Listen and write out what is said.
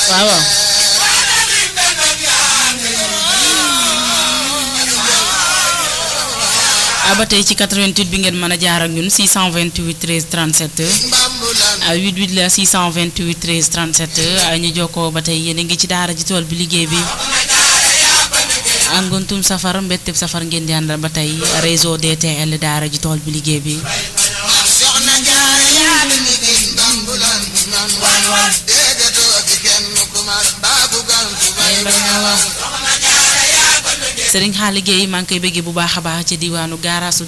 waaw waaw ah ba tey ci 88 bi ngeen mën a jaar ak ñun 628 13 37 ah 88 la 628 13 37 ah ñu jokkoo ba tey yéen a ngi ci daara ji tool bi liggéey bi angontum safar mbetteb safar ngeen di àndal ba tey réseau DTL daara ji tool bi liggéey bi soxna jaara yaa bi liggéey bambulan nan wan wan déegatoo fi kenn ku mar baabu gan ku bay Sëriñ Xaali Géey maa ngi koy bëggee bu baax a baax ci diwaanu gaaraasu